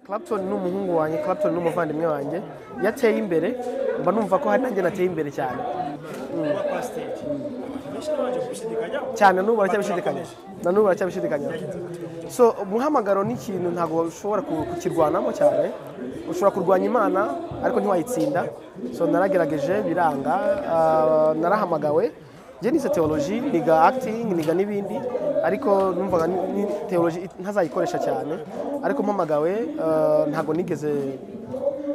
Clapton ni umuhungu wanjye Clapton ni umuvandimwe wanjye iyo ateye imbere mba numva ko hari nanjye nateye imbere cyane kuba pasiteri benshi n'abanje gushidikanya cyane n'ubu baracyabishidikanya na n'ubu baracyabishidikanya so umuhamagaro ni ikintu ntabwo ushobora ku- kukirwanamo cyane ushobora kurwanya imana ariko ntiwayitsinda so naragerageje biranga ah, narahamagawe njye nize teoloji niga acting niga n'ibindi ariko numvaga ni- ni teoloji ntazayikoresha cyane ariko mpamagawe ah, ntabwo nigeze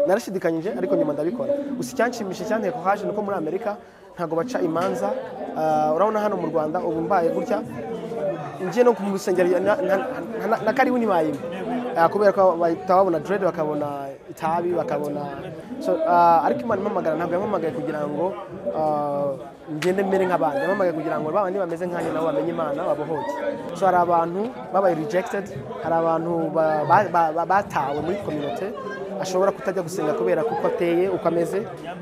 narashidikanyije ariko nyuma ndabikora gusa icyanshimishije cyane ko haje nuko muri amerika ntabwo baca imanza Ah, urabona hano mu rwanda ubu mbaye gutya njye no mu rusengero na- na- na- na karibu ntibayimba Ah, kubera ko bahita babona dread bakabona itabi bakabona so, ah, ariko imana impamagara ntabwo yampamagaye kugira ngo ah, ngende mbere nk'abandi yampamagaye kugira ngo babandi bameze nkanjye nabo bamenye imana babohoke so hari abantu babaye rejected hari abantu ba- ba- ba- ba- batawe muri community ashobora kutajya gusenga kubera kuko ateye uko ameze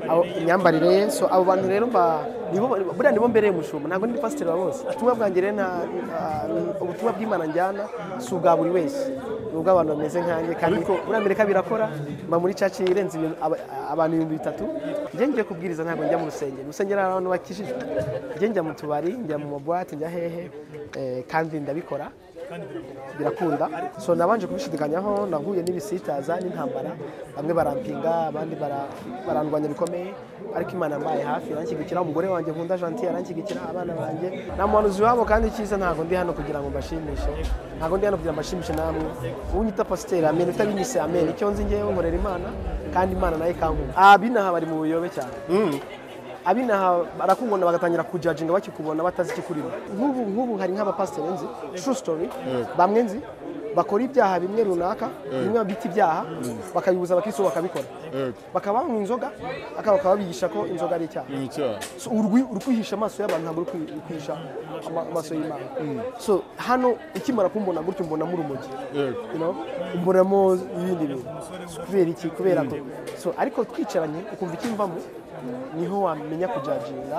aho- imyambarire ye so abo bantu rero mba- nibo buriya nibo mbereye umushumba ntabwo ndi pasiteri wa bose ubutumwa bwanjye rero nta- nta- ubutumwa bw'imana njyana si ubwa buri wese ni ubw'abantu bameze nkanjye kandi muri amerika birakora mba muri caci irenze ibintu- aba- abantu ibihumbi bitatu njye ngiye kubwiriza ntabwo njya mu rusengero urusengero hari abantu bakijijwe njye njya mu tubari njya mu mabwate njya hehe eh, kandi ndabikora birakunda so nabanje kubishidikanyaho nahuye n'ibisitaza n'intambara bamwe barampinga abandi bara- barandwanya bikomeye ariko imana mbaye hafi aranshyigikira umugore wanjye nkunda janti aranshyigikira abana banjye nta muntu uzi iwabo kandi cyiza ntabwo ndi hano kugira ngo mbashimishe ntabwo ndi hano kugira ngo mbashimishe namwe unyita pasiteri amen utabinyise amen icyo nzi ngewe nkorera imana kandi imana nayo ikankunda abinaha bari mu buyobe cyane abinaha barakubona bagatangira kujajinga bakikubona batazi ikikurimo nk'ubu nk'ubu hari nk'abapasiteri nzi true story bamwe nzi bakora ibyaha bimwe runaka bimwe babita ibyaha bakabibuza abakristo bakabikora bakaba banywa inzoga akaba bakaba babigisha ko inzoga ari icyaha ni icyaha So, urwi- uri kwihisha amaso y'abantu ntabwo uri kwi- uri kwihisha ama- amaso y'imana so hano ikimara kumbona gutyo mbona muri urumogi yego you know, mbonamo ibindi bintu kubera iki kubera ko so ariko twicaranye ukumva ikimvamo niho wamenya kujajinga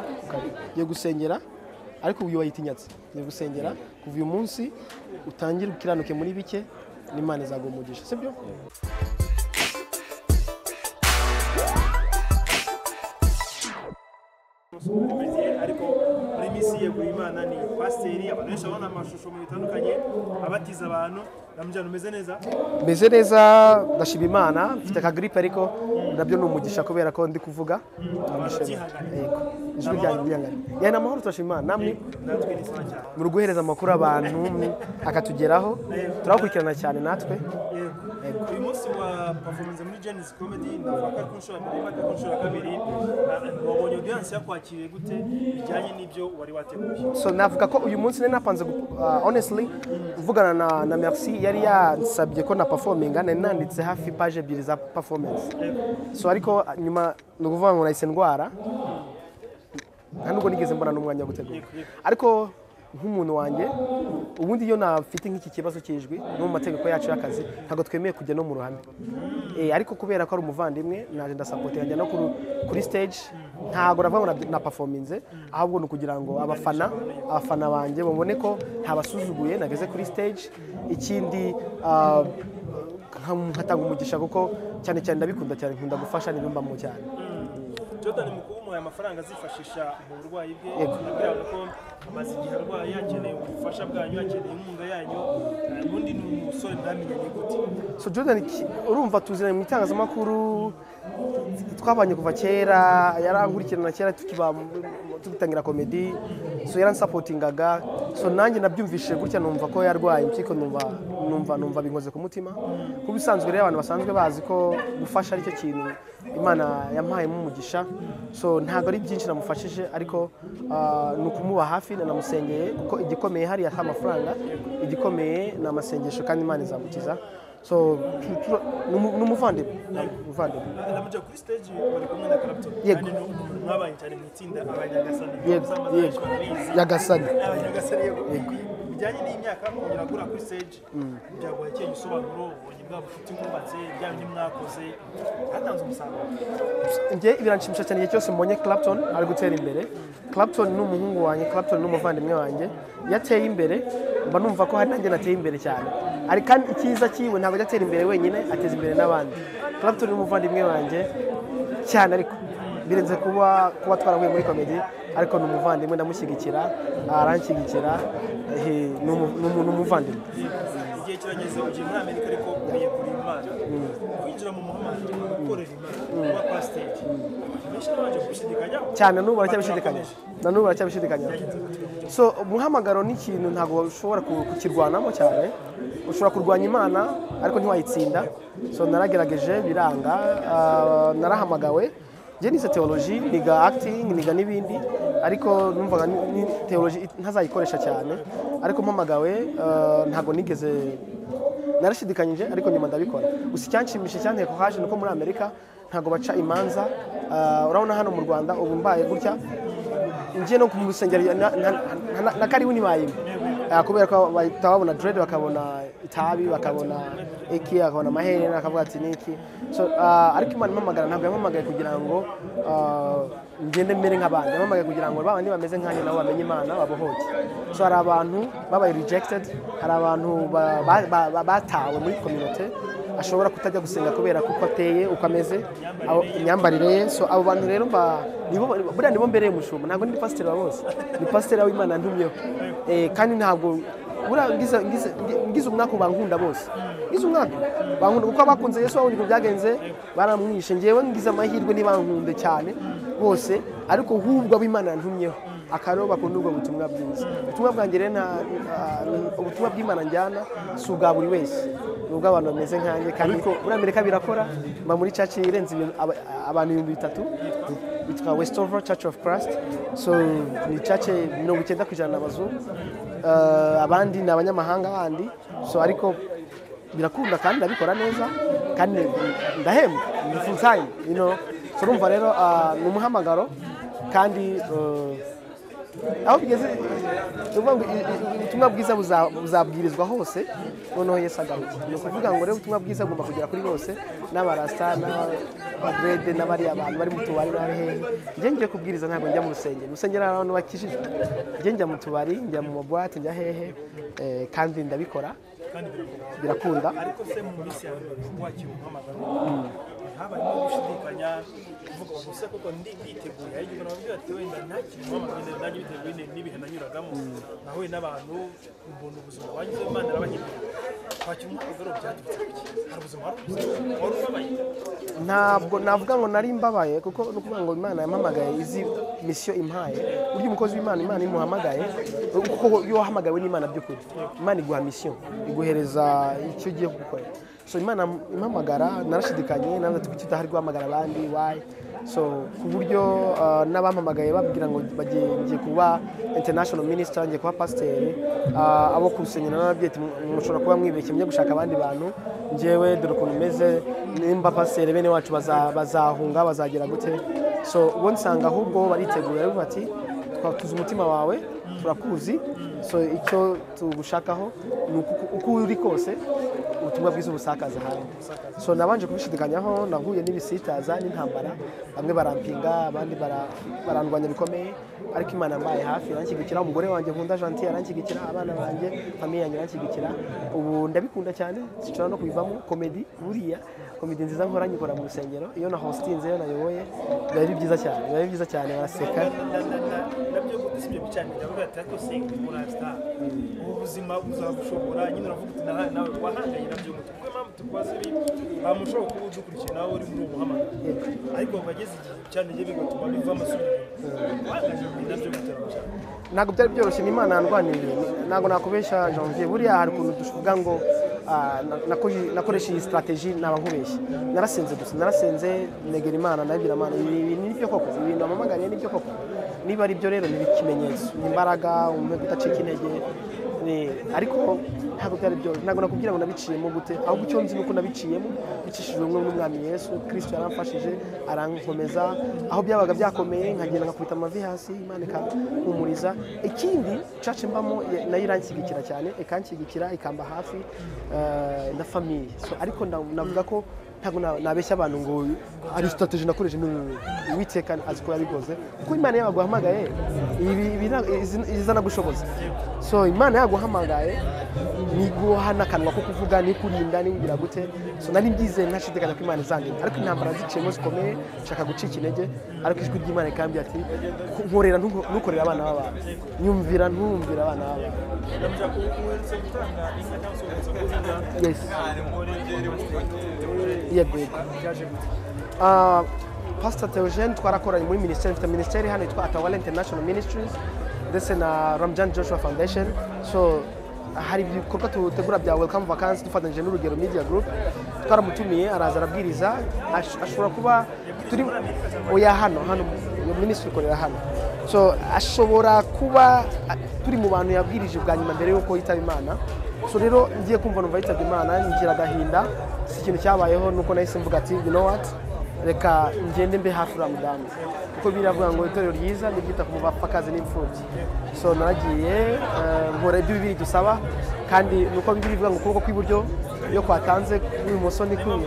ugiye gusengera ariko uyu wayitinyatse ugiye gusengera kuva uyu munsi utangire ukiranuke muri bike n'imana izaguha umugisha sibyo umeze ariko muri misiye guha imana ni pasiteri abantu benshi babona amashusho mu bitandukanye abatiza abantu ramujyana umeze neza meze neza ndashima imana mfite akagiripe ariko nabyo ni umugisha kubera ko ndi kuvuga baratihangana yego ijwi ryanjye riyangana yari amahoro turashima imana namwe natwe ni sawa cyane yego uyu munsi wa performance muri jenisi komedi navuga ko ari ku nshuro ya mbere ariko ku nshuro ya kabiri Ah, wabonye audience yakwakiriye gute bijyanye n'ibyo wari wateguye so navuga ko uyu munsi nari napanze gu- uh, honestly mvugana na, na merci yari yansabye ko na performinga nari nanditse hafi page ebyiri za performance so ariko uh, nyuma ni ukuvuga ngo nahise ndwara nta nubwo nigeze mbona n'umwanya wo gutegura ariko nk'umuntu wanjye ubundi iyo nafite nk'iki kibazo cy'ijwi no mu mategeko yacu y'akazi ntabwo twemewe kujya no mu ruhame Eh, ariko kubera ko ari umuvandimwe naje ndasapotinga njya no ku- kuri stage ntabwo navuga ngo na- napafominze ahubwo ni ukugira ngo abafana abafana banjye babone ko ntabasuzuguye nageze kuri stage ikindi ah, nka- nkatanga umugisha kuko cyane cyane ndabikunda cyane nkunda gufasha n'ibyo mbamo cyane jordan mukuru umuhaye amafaranga azifashisha mu burwayi bwe Yego. kubera ko amaze igihe arwaye akeneye ubufasha bwanyu akeneye inkunga yanyu Ah, ubundi ni umusore mwamenyanye gute so jordan ki- urumva tuziranye mu itangazamakuru twabanye kuva kera yarankurikirana kera tukiba tugitangira komedi so yaransapotingaga so nanjye nabyumvise gutya numva ko yarwaye impyiko numva numva numva binkoze ku mutima kuba isanzwe rero abantu basanzwe bazi ko gufasha aricyo kintu imana yampayemo umugisha so ntabwo ari byinshi namufashije ariko ah, ni ukumuba hafi nanamusengeye kuko igikomeye hariya si amafaranga igikomeye ni amasengesho kandi imana izamukiza so tu- tu- ni umu- ni umuvandimwe ni umuvandimwe namuja kuri stage bari kumwe na Clapton Yego. kandi ni umuntu mwabaye cyane mu itsinda abanyagasani Yego, Musambaza yego. benshi barabizi. Nyagasani. abanyagasani yego bijyanye n'imyaka kongera gura kuri stage byagoye kenya usobanuro ubonye bwa bufite mwubatse bya bindi mwakoze hatanze umusaruro njye biranshimisha cyane igihe cyose mbonye Clapton ari gutera imbere Clapton ni umuhungu wanjye Clapton ni umuvandimwe wanjye iyo ateye imbere mba numva ko hari nanjye nateye imbere cyane ariko kandi icyiza cyiwe ntabwo ajya atera imbere wenyine ateza imbere n'abandi clapton ni umuvandimwe wanjye cyane ariko birenze kuba kuba twarahuye muri komedi ariko ni umuvandimwe ndamushyigikira aranshyigikira eh, ni umu- ni umu- ni umuvandimwe igihe kirageze ugiye muri amerika ariko ugiye kureba imana kwinjira mu muhamagaro gukorera imana kuba pasiteri benshi babanje kubishidikanyaho cyane n'ubu baracyabishidikanya na n'ubu baracyabishidikanya so umuhamagaro ni ikintu ntabwo ushobora ku- kukirwanamo cyane ushobora kurwanya imana ariko ntiwayitsinda so naragerageje biranga ah, narahamagawe njye nize teoloji niga akitingi niga n'ibindi ariko numvaga ni- ni teoloji it- ntazayikoresha cyane ariko mpamagawe ah, ntabwo nigeze narashidikanyije ariko nyuma ndabikora gusa icyanshimishije cyanteye ko haje nuko muri amerika ntabwo baca imanza Ah, urabona hano mu rwanda ubu mbaye gutya njye no mu rusengero na- na- na- na karibu ntibayime Ah, kubera ko bahita babona dread bakabona itabi bakabona iki bakabona amaherena bakavuga ati niki so ah, ariko imana impamagara ntabwo yampamagaye kugira ngo ah, ngende mere nk'abandi yampamagaye kugira ngo ba bandi bameze nkanjye nabo bamenye imana babohoke so hari abantu babaye rejected hari abantu ba- ba- ba- ba- batawe muri kominote ashobora kutajya gusenga kubera kuko ateye uko ameze abo- imyambarire ye so abo bantu rero mba- nibo buriya nibo mbereye umushumba ntabwo ndi pasiteri wa bose ni pasiteri w'imana ntumyeho Eh, kandi ntabwo buriya ngize- ngize- ngi- ngize umwaka ubu bankunda bose ngize umwaka bankunda kuko abakunze yesu babonye uko byagenze baramwishe ngewe ngize amahirwe ntibankunde cyane bose ariko hubwo ab'imana ntumyeho akariho bakunda ubwo butumwa bwiza ubutumwa bwanjye rero nta- ah, ubutumwa bw'imana njyana si ubwa buri wese ni ubw'abantu bameze nkanjye kandi muri amerika birakora mba muri caci irenze ibihumbi- aba- abantu ibihumbi bitatu bitwa westover church of christ so ni caci mirongo icyenda ku ijana ni abazungu Ah, abandi ni abanyamahanga bandi so ariko birakunda kandi ndabikora neza kandi ndahembwa ni full time you know so urumva rero ah, ni umuhamagaro kandi ah, aho bigeze ni ukuvuga ngo i- i- ubutumwa bwiza buza- buzabwirizwa hose noneho yesu agaruka ni ukuvuga ngo rero ubutumwa bwiza bugomba kugera kuri bose n'abarasta n'abagrede n'abariya bantu bari mu tubari n'abari hehe njye ngiye kubwiriza ntabwo njya mu rusengero urusengero hari abantu bakijijwe njye njya mu tubari njya mu mabwate njya hehe eh, kandi ndabikora kandi birakora birakunda ariko se mu minsi yawe wakira umuhamagaro habayemo gushidikanya kuvuga gusa kuko ndi biteguye ariko umuntu wabwira ati wenda ntakiri umuhamagaro wenda nanjye biteguye ni- n'ibihe nanyuragamo nahuye n'abantu mbona ubuzima banyuze imana arabahindura kwakira umuhamagaro byaturutse kuki hari ubuzima wari ubuzima wari ubabaye ntabwo navuga ngo nari mbabaye kuko ni ukuvuga ngo imana yampamagaye izi misiyo impaye burya umukozi w'imana imana imuhamagaye kuko iyo wahamagawe n'imana by'ukuri imana iguha misiyo iguhereza icyo ugiye gukora so imana impamagara narashidikanye nawe ati kuki utahari guhamagara abandi wayi so ku buryo ah, n'abampamagaye babwira ngo bagiye ngiye kuba international minister ngiye kuba pasiteri ah, abo ku rusengero n'ababyeyi ati, "Mu- mushobora kuba mwibeshye mujye gushaka abandi bantu njyewe dore ukuntu meze nimba pasiteri bene wacu baza- bazahunga bazagera gute so ubwo nsanga ahubwo bariteguye baravuga bati twatuze umutima wawe turakuzi so icyo tugushakaho ni uku- uko uri kose ubutumwa bwiza ubusakaza hanze so nabanje kubishidikanyaho nahuye n'ibisitaza n'intambara bamwe barampinga abandi bara- barandwanya bikomeye ariko imana mbaye hafi iranshyigikira umugore wanjye nkunda jantiye aranshyigikira abana banjye famiye yanjye iranshyigikira ubu ndabikunda cyane sinshobora no kubivamo komedi buriya komedi nziza nkora nyikora mu rusengero iyo na hositinze iyo nayoboye biba ari byiza cyane biba ari byiza cyane baraseka nabyo sibyo bicanira buriya ariko se murasta ubu buzima buzagushobora nyine uravuga uti nawe nawe wahanganye nabyo gusa kuko impamvu tukubaza ibi ntamushobora kuba udukurikiye nawe uri muri ubu buhamagaro ariko bageze igihe bicanira bigatuma biva amasubiri wahanganye nabyo gusa ntabwo byari byoroshye ni imana yandwaniriye ntabwo nakubesha janvier buriya hari ukuntu tuvuga ngo ah, na- nako- nakoresha iyi sitarateji naba nkubeshya narasenze gusa narasenze negera imana nabwira imana ibi ibi ni byo koko ibi bintu wamamagariye ni byo koko niba ari byo rero ni ikimenyetso ni imbaraga umwe kudacika intege ni- ariko ntabwo byari byoroshye ntabwo nakubwira ngo nabiciyemo gute ahubwo icyo nzi ni uko nabiciyemo bicishijwe ubumwe n'umwami yesu kirisito yaramfashije arankomeza aho byabaga byakomeye nkagenda nkakubita amavi hasi imana ikampumuriza ikindi cace mbamo ya- nayo iranshyigikira cyane ikanshyigikira ikamba hafi eh, na famiye So, ariko na- navuga ko ntabwo na- nabeshya abantu ngo ari strategy nakoresha n'ubu uwiteka azi ko yabikoze kuko imana yabaguhamagaye ibi ibi nta- izi- izana gushoboza so imana yaguhamagaye niguha n'akanwa ko kuvuga ni kurinda ni kugira gute so nari mbyizeye ntashiteganya ko imana izandinda ariko intambara ziciyemo zikomeye nshaka gucika intege ariko ijwi ry'imana rikambwira ati nkorera ntuko- ntukorere abana b'abantu nyumvira ntumvira abana b'abantu ugamije kuwuhereza gutanga inka cyangwa se uhereza kuzinga yes yego yego byaje gute Ah, pastor theogene twarakoranye muri minisiteri mfite minisiteri hano yitwa atawala international ministries ndetse na ramjan joshua foundation so hari ibikorwa dutegura bya welcome vacancy dufatanyije n'urugero media group twaramutumiye araza arabwiriza ash- ashobora kuba turi oya hano hano iyo minisitiri ikorera hano so ashobora kuba ah, turi mu bantu yabwirije bwa nyuma mbere y'uko yitaba imana so rero ngiye kumva numva yitabye imana ngira agahinda si ikintu cyabayeho nuko nahise mvuga ati you know what reka ngende mbe hafi uriya mudamu kuko biravuga ngo itorero ryiza ni iryita ku bapfakazi n'imfubyi so naragiye eh, nkora ibyo bibiri dusaba kandi ni uko bibiri bivuga ngo ukuboko kw'iburyo iyo kwatanze kw'ibumoso ni kumwe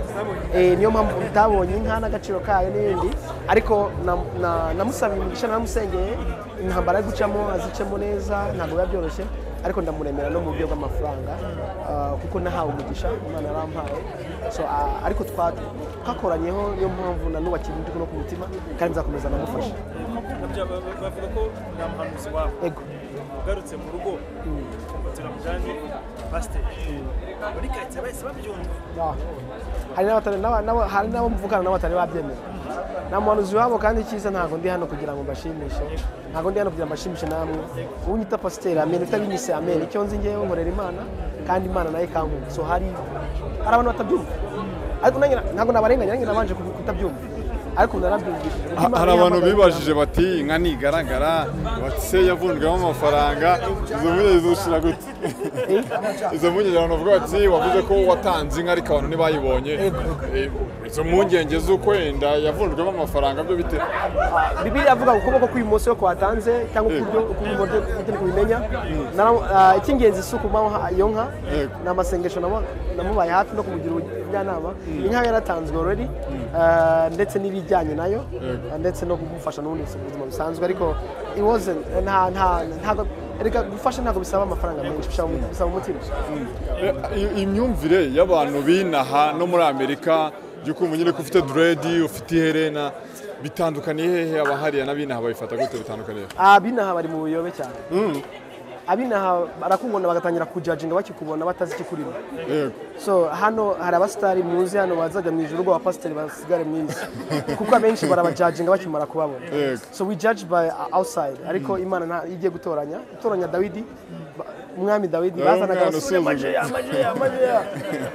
Eh, niyo mpamvu utabonye inka n'agaciro kayo n'ibindi ariko na- na- namusabiye umugisha naramusengeye intambara yo gucamo azicemo neza ntabwo biba byoroshye ariko ndamuremera no mu buryo bw'amafaranga ah, kuko nahawe umugisha imana yarampaye so ah, ariko twa- twakoranyeho niyo mpamvu na n'ubu akiri no ku mutima kandi nzakomeza ndamufasha Nabyo ba- bavuga ko nta muhanuzi wabo ego ugarutse mu rugo ufatira mujyanye pasiteri muri karitsiye bahise babyumva Ah. hari n'abatari- n'aba- n'aba- hari n'abo mvugana nabo batari babyemera nta muhanuzi wabo kandi icyiza ntabwo ndi hano kugira ngo mbashimishe ntabwo ndi hano kugira ngo mbashimishe namwe unyita pasiteri amen utabinyise amen icyo nzi ngewe nkorera imana kandi imana nayo ikankunda so hari hari abantu batabyumva ariko nanjye na- ntabwo nabarenganya nanjye nabanje kubi- kutabyumva ariko narabyumvise Ha- hari abantu bibajije bati inka ntigaragara bati se yavunjwemo amafaranga izo mpungenge zishira gute izo mpungenge abantu bavuga bati wavuze ko watanze inka ariko abantu ntibayibonye Eh, izo mpungenge z'uko wenda yavunjwemo amafaranga byo bite bibiri avuga ngo ukuboko kw'ibumoso iyo kwatanze cyangwa ukuryo ukuryo ukuryo kubimenya Nara- ah, icy'ingenzi si ukubaha iyo nka Yego. ni amasengesho namu- namubaye hafi no kumugira ubujyanama inka yaratanzwe already ah, ndetse n'ibijyanye nayo Yego. ah, ndetse no kumufasha n'ubundi buzima busanzwe ariko it wasn't nta nta ntabwo erega gufasha ntabwo bisaba amafaranga menshi bisaba umu- bisaba umutima Eh, i- imyumvire y'abantu binaha no muri amerika by'ukumva nyine ko ufite diredi ufite iherena bitandukaniye hehe abahariya n'abinaha babifata gute bitandukaniye abinaha bari mu buyobe cyane abinaha barakubona bagatangira kujajinga bakikubona batazi ikikurimo yego so hano hari abasitari muzi hano bazajya mu ijoro ubwo abapasiteri basigare mu isi kuko abenshi barabajajinga bakimara kubabona Yego. so we judge by outside ariko imana nta igiye gutoranya gutoranya dawidi ba- umwami dawidi Nawe bazanaga umwana abasore usuzugura. majeya majeya majeya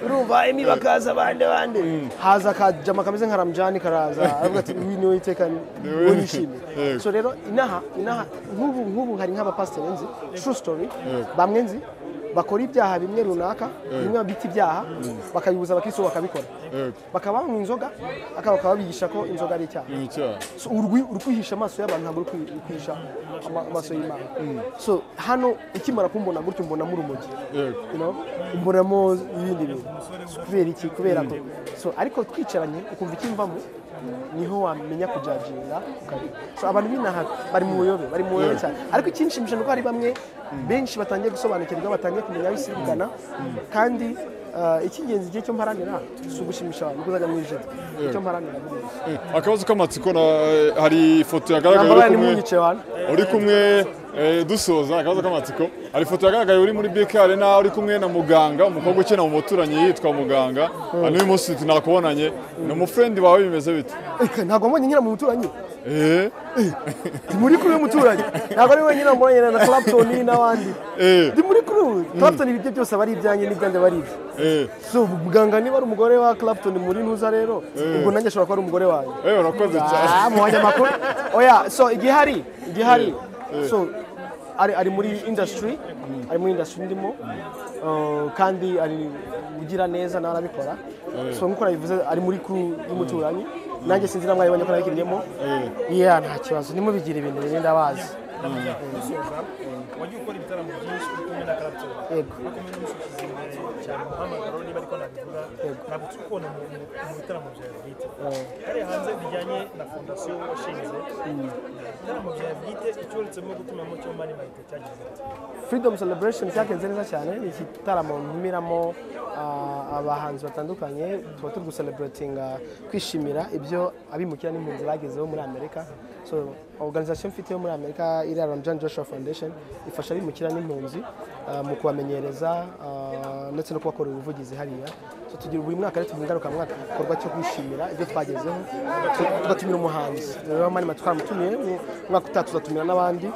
urumva emi bakaza bande bande haza akajama kameze nka ramjani karaza aravuga ati uyu niwe iteka niwe nishimiye Yego. so rero inaha inaha nk'ubu nk'ubu hari nk'abapasiteri nzi true story bamwe nzi bakora ibyaha bimwe runaka bimwe bita ibyaha bakabibuza abakristo bakabikora yego bakaba banywa inzoga akaba bakaba bigisha ko inzoga ari icyaha ni icyaha So, urwi- uri kwihisha amaso y'abantu ntabwo uri kwi- uri kwihisha ama- amaso y'imana so hano ikimara kumbona gutyo mbonamo urumogi yego you know, mbonamo ibindi bintu kubera iki kubera ko so ariko twicaranye ukumva ikimvamo niho wamenya kujajinga ukabona. so abantu binaha bari mu buyobe bari mu buyobe cyane ariko ikinshimisha ni uko hari bamwe benshi batangiye gusobanukirwa batangiye kumenya aho isi iri kugana kandi ah, icy'ingenzi igihe cyo mparanira si ugushimisha abantu kuzajya mu ijoro icyo mparanira ni iki? akabazo k'amatsiko na- hari ifoto yagaragaye nambara uri ni kumwe munyice abantu uri kumwe eh, dusoza akabazo k'amatsiko hari ifoto yagaragaye uri muri bk arena uri kumwe na muganga umukobwa ukina mu muturanyi yitwa muganga hano uyu munsi tunakubonanye ni umufurendi wawe bimeze bite Eka, ntabwo mbonye nyina mu baturanyi Eh, Ndi muri kuri uyu muturanyi ntabwo ari wenyine wamubonye na clapton n'abandi eh, ndi muri kuri ubu clapton ibiryo byose aba ari ibyanjye n'ibyanjye aba ari ibye eh. so muganga niba ari umugore wa clapton muri ntuza rero ubwo nanjye ashobora kuba ari umugore wanjye Eh, urakoze cyane Ah, mu banyamakuru oya so igihari igihari so ari ari muri industry ari muri industry ndimo uh, kandi ari ugira neza nawe arabikora so nk'uko nabivuze ari muri crew y'umuturanyi nanjye sinzi namwe abanye ko nabikiriyemo yeah nta kibazo nimubigire ibintu bine ndabazi gusoza wagiye ukora ibitaramo byinshi uri kumwe na karabutura Yego. ariko mbere n'umushyize imbere cyane umuhamagaro niba ariko nabivuga ntabwo turi kubona mu mu bitaramo byawe bwite hariya hanze bijyanye na fondasiyo washinze ibitaramo byawe bwite icyo uretsemo gutumamo cyo mani mayite cyagize ati freedom celebration cyagenze neza cyane ni igitaramo ntumiramo ah, abahanzi batandukanye tuba turi gucelebratinga kwishimira ibyo abimukira n'impunzi bagezeho muri amerika so organization mfite yo muri amerika iri John Joshua Foundation ifasha abimukira n'impunzi ah, mu kubamenyereza ah, ndetse no kubakorera ubuvugizi hariya so tugira buri mwaka rero tugira ingarukamwaka igikorwa cyo kwishimira ibyo twagezeho tu- tugatumira umuhanzi rero mani twaramutumiye mu- umwaka utaha tuzatumira n'abandi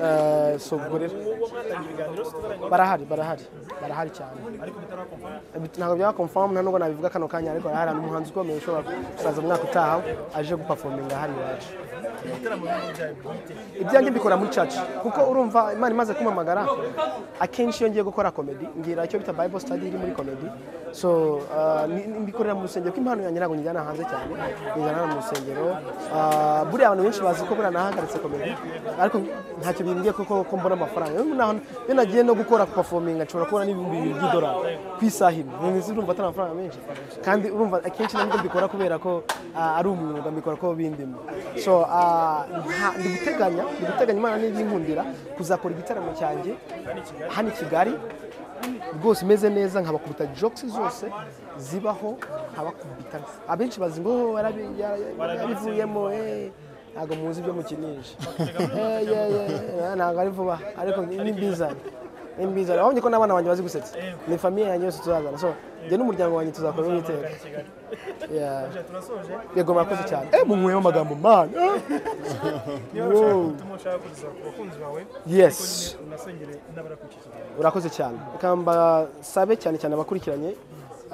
Eh, so ubwo rero uwo mwatangira ibiganiro si tutarangije barahari barahari barahari cyane ariko bitarakomfana ntabwo byaba confirm nta nubwo nabivuga kano kanya ariko harahari hari umuhanzi ukomeye ushobora kuzaza mu mwaka utaha aje guperforminga hano iwacu ibitaramo byawe bwite ibyanjye mbikora muri church kuko urumva imana imaze kumpamagara akenshi iyo ngiye gukora comedy ngira icyo bita bible study iri muri comedy so ah, ni- ni- mbikorera mu rusengero ko impano yanjye ntabwo njyana hanze cyane njyana hano mu rusengero Ah, buriya abantu benshi bazi ko buriya nahagaritse comedy ariko ntacyo bimbwiye kuko ko mbona amafaranga Iyo naho- iyo nagiye no gukora performing nshobora kubona n'ibihumbi bibiri by'idolari ku isaha imwe Ni- ni- urumva atari amafaranga menshi kandi urumva akenshi nabwo mbikora kubera ko ah, ari umwuga mbikora ko bindimo so ah, nta- ndi guteganya ndi guteganya imana niba inkundira kuzakora igitaramo cyanjye hano i kigali rwose imeze neza nkabakubita jokes zose zibaho nkabakubita abenshi bazi ngo "Oh, yarabi- yara- yarabivuyemo eh." ntabwo muzi ibyo mukinisha Eh, yeah, yeah, yeah, ntabwo ari vuba ariko ni ni bizane ni bizane wabonye ko n'abana banjye bazi gusetsa ni famiye yanjye yose tuzazana so njye n'umuryango wanjye tuzakora uwiteka Yeah. turasoje yego murakoze cyane eh munyweye amagambo man niba ushaka ubutumwa ushaka kugeza ku bakunzi bawe Yes. ariko nyine unasengere n'abari ku iki kiganiro urakoze cyane reka mbasabe cyane cyane abakurikiranye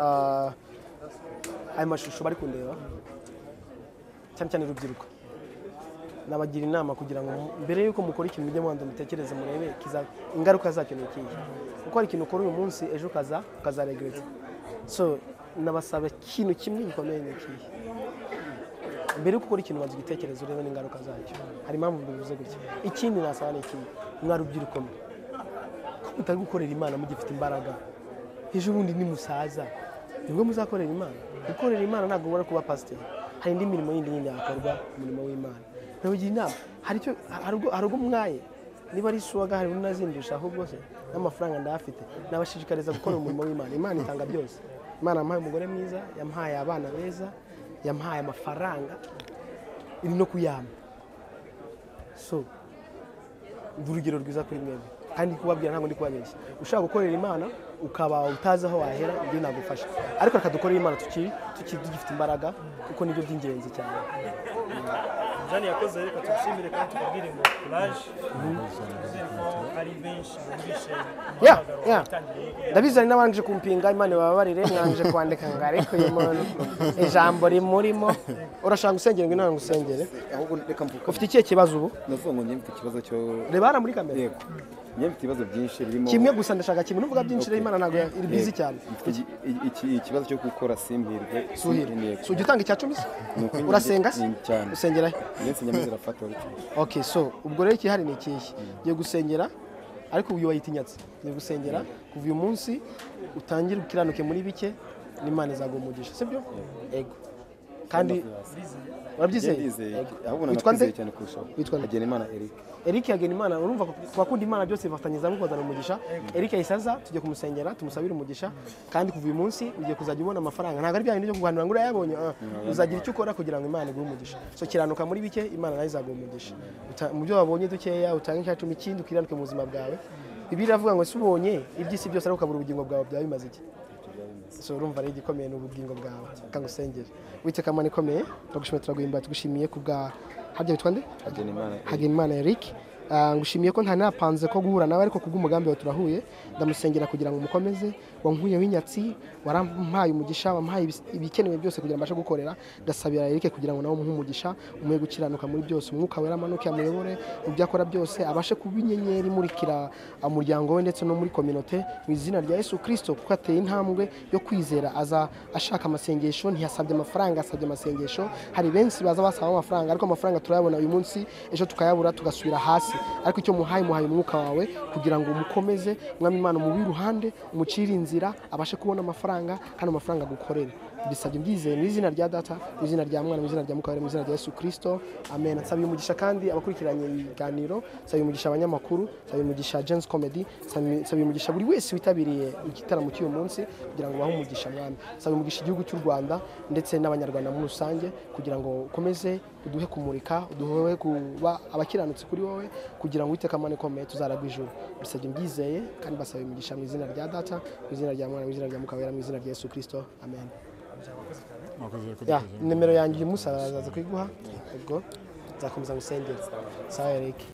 ah, aya mashusho bari kundeba cyane cyane urubyiruko nabagira inama kugira ngo mbere y'uko mukora ikintu mujye mubanza mutekereze murebe kiza- ingaruka zacyo ni ikihe kuko hari ikintu ukora uyu munsi ejo ukaza ukazaregereza so nabasaba ikintu kimwe gikomeye ni ikihe mbere yo gukora ikintu banza igitekerezo urebe n'ingaruka zacyo hari impamvu bivuze gutya ikindi nasaba ni iki mwa rubyiruko mwe ko mutari gukorera imana mugifite imbaraga ejo bundi ni musaza nibwo muzakorera imana gukorera imana ntabwo ubona kuba pasiteri hari indi mirimo yindi nyine yakorwa umurimo w'imana nabagira inama hari icyo hari ubwo- hari ubwo mwaye niba ari suwaga hari unazindusha ahubwo se n'amafaranga ndayafite nabashishikariza gukora umurimo w'imana imana itanga byose imana yamuhaye umugore mwiza yamuhaye abana beza yamuhaye amafaranga iri no kuyampa so ndi urugero rwiza kuri mwebwe kandi kubabwira ntabwo ndi kubabeshya ushaka gukorera imana ukaba utazi aho wahera ibyo nagufasha ariko reka dukorere imana tukiri tukiri tugifite imbaraga kuko nibyo by'ingenzi cyane jani yakoze reka tubishimire kandi tubabwire ngo kuraje twizere ko ari benshi bumvise Yeah, umuhamagaro yeah. utangiriye ndabizanye n'abanje kumpinga imana ibabarire mwanje kwandika ngo ariko uyu muntu ijambo rimurimo urashaka gusengera ngo inama ngusengere ahubwo reka mvuga ufite ikihe kibazo ubu ndavuga ngo njye mfite ikibazo cyo reba hano muri kamera yego njye mfite ibibazo byinshi birimo kimwe gusa ndashaka kimwe nuvuga byinshi rero imana ntabwo iri bizi Yego. cyane Mfite iki- i- iki- ikibazo cyo gukora simpirwe suhira Yego. so ujya utanga icya cumi se Ni uko njye- urasenga se ni cyane usengera he njye nsengera zirafata uretse ok so ubwo rero ikihari ni ikihe ugiye gusengera ariko uyu wayitinyatse ugiye gusengera kuva uyu munsi utangire ukiranuke muri bike n'imana izaguha umugisha sibyo ego kandi njye urabyizeye ndizeye Ego. ahubwo witwa nde nanakwizeye cyane kurushaho Witwa nde? agena imana eric eric yagena imana urumva kubakunda imana byose bifatanyiriza hamwe kuzana umugisha eric yahise aza tujya kumusengera tumusabire umugisha kandi kuva uyu munsi ugiye kuzajya ubona amafaranga ntabwo ari bya bindi byo kuganira ngo urayabonye ah, uzagira icyo ukora kugira ngo imana iguhe umugisha so kiranuka muri bike imana nayo izaguha umugisha Uta- mu byo wabonye dukeya utange icyacumi ikindi ukiranuke mu buzima bwawe bibiliya iravuga ngo si ubonye iby'isi byose ariko ukabura ubugingo bwawe byaba bimaze iki so urumva rero igikomeye ni ubugingo bwawe reka ngusengere witeka mana ikomeye turagushimira turaguhimba tugushimiye kubwa habya bitwa nde agena imana Eric. Hagenimana Eric Ah, ngushimiye ko ntanapanze ko guhura nawe ariko kubw'umugambi wawe turahuye ndamusengera kugira ngo umukomeze wankuye w'inyatsi warampaye umugisha wampaye ibis- ibikenewe byose kugira ngo mbashe gukorera ndasabira Eric kugira ngo nawe umuhe umugisha umuhe gukiranuka muri byose umwuka wera amanuke amuyobore mu byo akora byose abashe kuba inyenyeri imurikira umuryango we ndetse no muri kominote mu izina rya Yesu Kristo kuko ateye intambwe yo kwizera aza ashaka amasengesho ntiyasabye amafaranga asabye amasengesho hari benshi baza basaba amafaranga ariko amafaranga turayabona uyu munsi ejo tukayabura tugasubira hasi ariko icyo muhaye muhaye umwuka wawe kugira ngo umukomeze mwami imana umubi iruhande umucire inzira abashe kubona amafaranga kandi amafaranga agukorere bisabye mbyizeye mu izina rya data mu izina rya mwana mu izina rya mukabare mu izina rya yesu kirisito amen nsabiye umugisha kandi abakurikiranye ibiganiro nsabiye umugisha abanyamakuru nsabiye umugisha jensi komedi nsabiye umugisha buri wese witabiriye igitaramo cy'uyu munsi kugira ngo bahe umugisha mwami nsabiye umugisha igihugu cy'u rwanda ndetse n'abanyarwanda muri rusange kugira ngo ukomeze uduhe kumurika uduhe kuba abakiranutsi kuri wowe kugira ngo uwiteka amane ikomeye tuzaragwa ijuru bisabye mbyizeye kandi basabiye umugisha mu izina rya data mu izina rya mwana mu izina rya mukabera mu izina rya yesu kirisito amen ya nimero yanjye uyu munsi araza kuyiguha ubwo nzakomeza gusengera sawa erike